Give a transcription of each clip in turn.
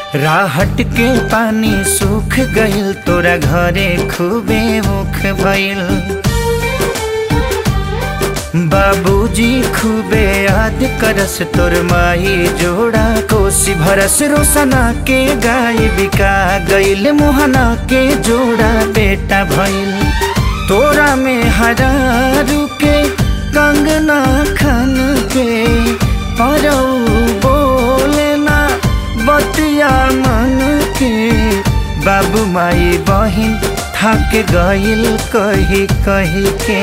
राहट के पानी सूख गइल तोरा घरे खूबे मुख भइल बाबूजी खूबे याद करस तोर माई जोड़ा कोसी भरस रोसना के गाय बिका गइल मोहना के जोड़ा बेटा भइल तोरा में हरारू के कंगना खन के परौ बोले ना बतिया मन के बाबू माई बहिन थक गइल कही कही के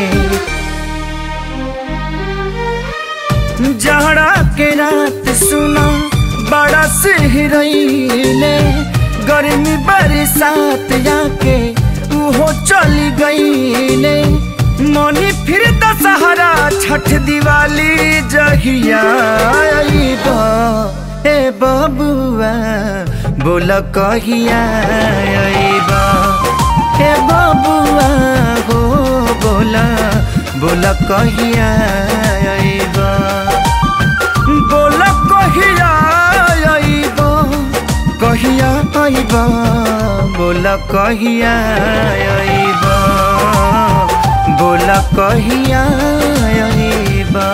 जहरा के रात सुना बड़ा सिहरैले गर्मी बरसात जाके उहो चली गईले मनी फिर दशहरा छठ दिवाली जहिया आइबा ए बबुआ बोल कहिया आइबा ए बबुआ हो बोला बोल कहिया आइबा बोल कहिया आइबा कहिया आइबा बोल कहिया आइबा बोल कहिया आइबा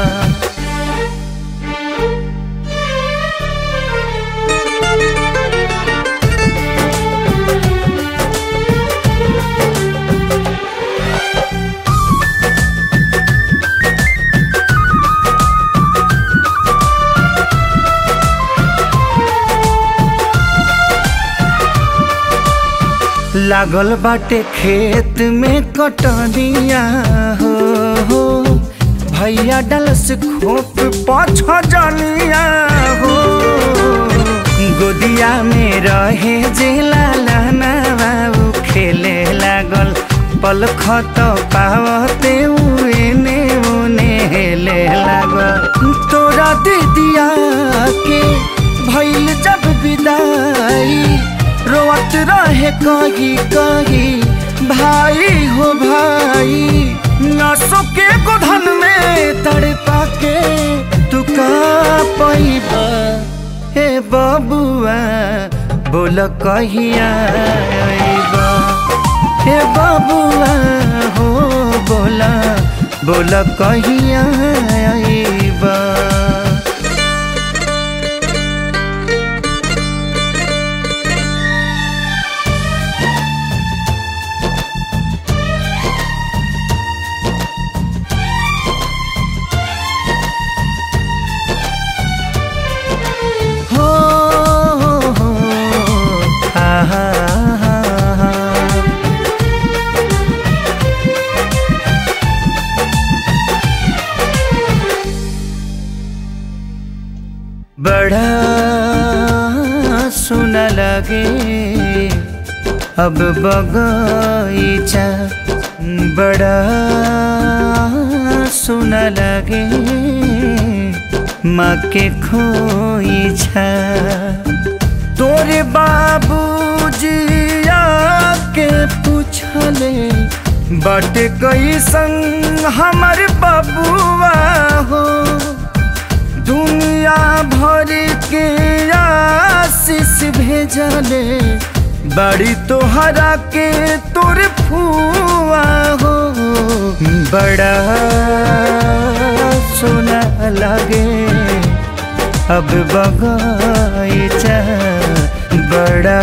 लागल बाटे खेत में कटनिया हो, हो भैया डलस खोप पाछ जनिया हो गोदिया में रहे जे लालाना बाबू खेले लागल पल खत पावते उने उने हेले लागल तोरा दीदिया के भैल जब विदाई रोवत रहे कही कही भाई हो भाई नसो के गोधन में तड़पा के तू का पैबा हे बबुआ बोल कहिया आइबा हे बबुआ हो बोला बोल कहिया आइबा हो हो आहा आहा बड़ा सुना लगे अब बगीचा बड़ा सुना लगे माँ के खोईछा तोरे बाबूजी आके पूछले बाटे कैसन हमर बबुआ हो दुनिया भर के आशीष भेजले बड़ी तोहरा के तोर फुआ हो बड़ा सोना लगे अब बगीचा बड़ा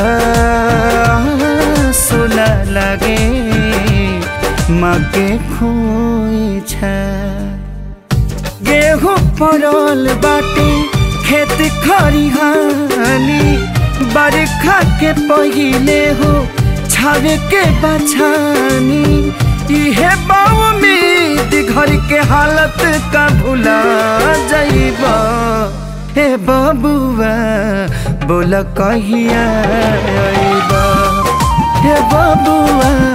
सोना लगे माँ के खोईछा गेहूँ पड़ल बाटे खेत खरिहानी बरखा के पहिले हो छावे के बछानी इहे उम्मीद घर के हालत का भुला जाइबा हे बबुआ बोल कहिया आइबा हे बबुआ